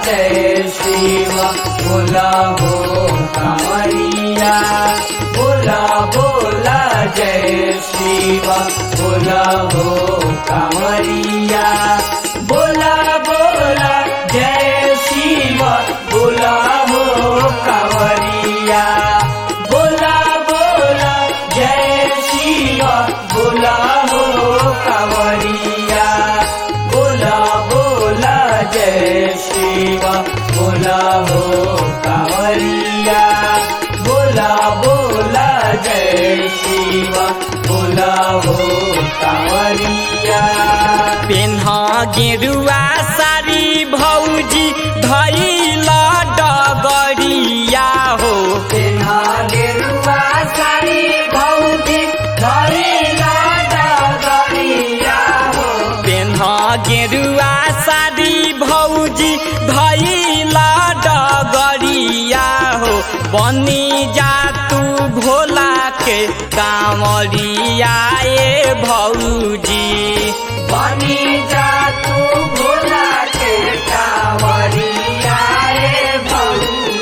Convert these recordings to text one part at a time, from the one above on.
जय शिव बोला हो कांवरिया बोला बोला जय शिव बोला हो कांवरिया बोला बोला जय शिव बोला हो कांवरिया बोला बोला जय शिव बोला हो कांवरिया बोला बोला जय शिव बोला हो कांवरिया बोला बोला जय शिव बोला हो कांवरिया पेन्हा गेरुआ सारी भौजी धैल डगरिया हो तेना गेरुआ सारी भौजी धरिला डगरिया हो पेन्हा गेरुआ सारी भौजी धैल डगरिया हो बनी जा तू भोला के कांवरिया ए भौजी बनी जा तू भोला के कांवरिया रे भौजी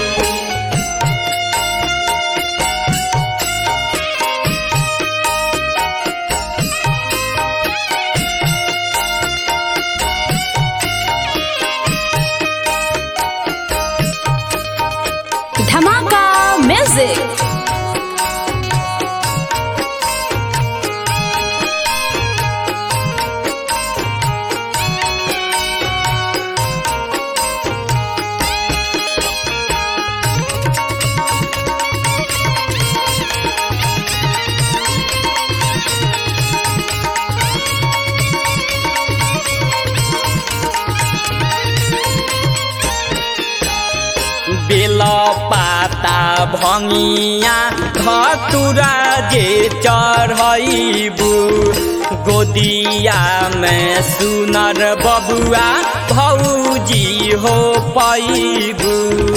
धमाका म्यूजिक बेल पाता भंगिया धतुरा जे चढ़बू गोदिया में सुनर बबुआ भौजी हो पैबू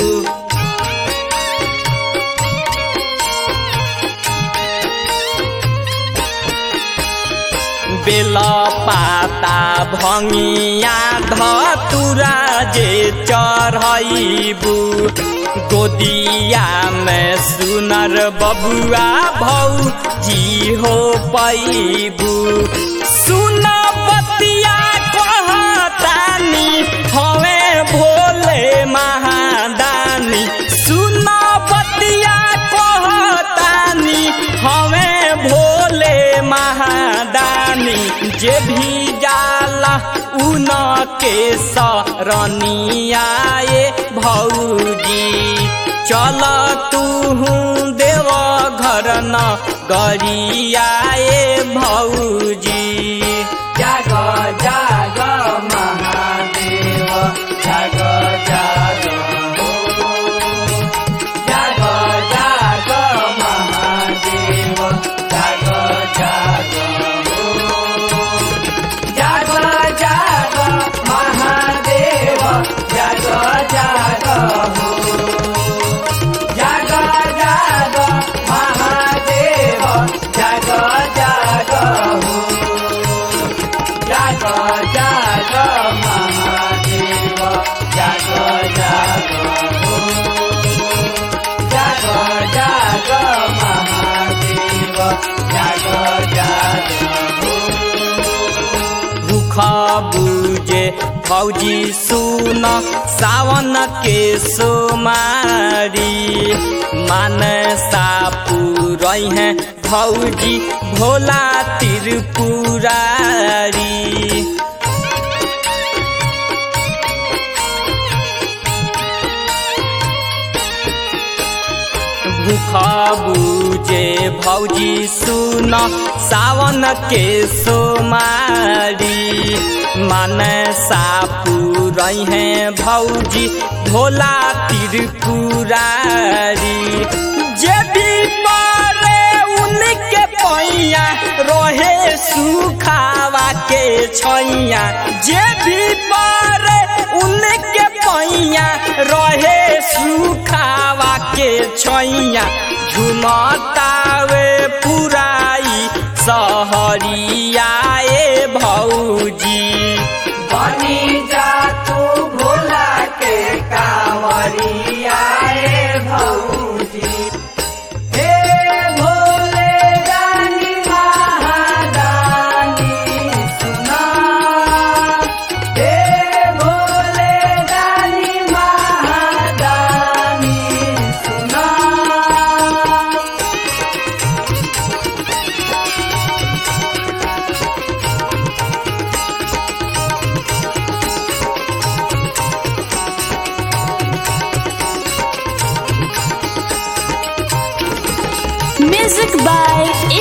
बेल पाता भंगिया धतुरा जे चढ़बू गोदिया में सुनर बबुआ भौजी हो पैबू सुन बतिया कहतानी हवे भोले महादानी सुन बतिया कहतानी हवे भोले महादानी जे भी जाला उन के सरनिया ए भौजी चल तू देव घर न गरिया ए भौजी जाग जाग महादेव जाग जाग हो जाग जाग महादेव जाग जाग हो जाग जाग महादेव जाग जाग हो जाग जाग महादेव जाग जाग हो जाग जाग महादेव जाग जाग हो जाग जाग महादेव जाग जाग हो भूख बुझे फौजी सुन सावन के सोमारी मान सापू रही है फौजी भोला त्रिपुरारी भूख बुझे भौजी सुन सावन के सोमारी मन सापू रही है भौजी भोला त्रिपुरारी जे भी पारे उनके पैया रहे सुखावा के छैया जे भी पारे उनके पैया रहे सुखावा के छैया झुमतावे पुराई सहरिया ए भौजी बनी जा तू भोला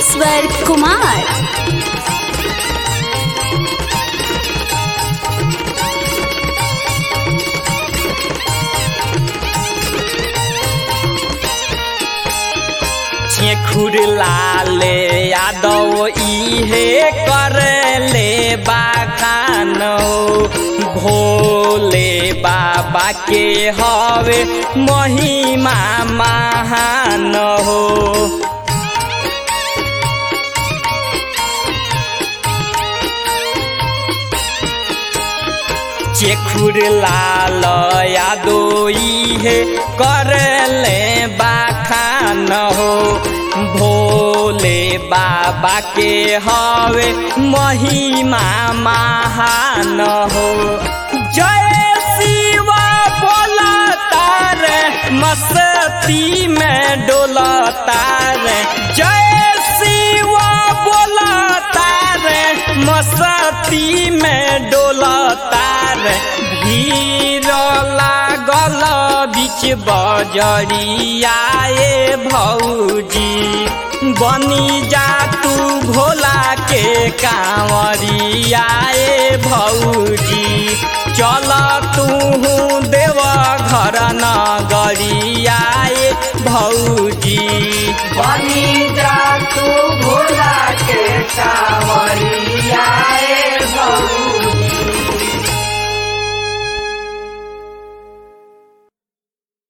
ईश्वर कुमार चेखुर लाले यादव इहे कर ले बाखानो भोले बाबा के हवे महिमा महान हो चेखुर लाल यादो इहे कर ले बाखान हो भोले बाबा के हवे महिमा महान हो जय शिव बोला तार मस्ती में डोला तार जय शिव बोला तार मस्ती में डोला तार भीड़ लागल बीच बजरियाए भौजी बनी जा तू भोला के कांवरियाए भौजी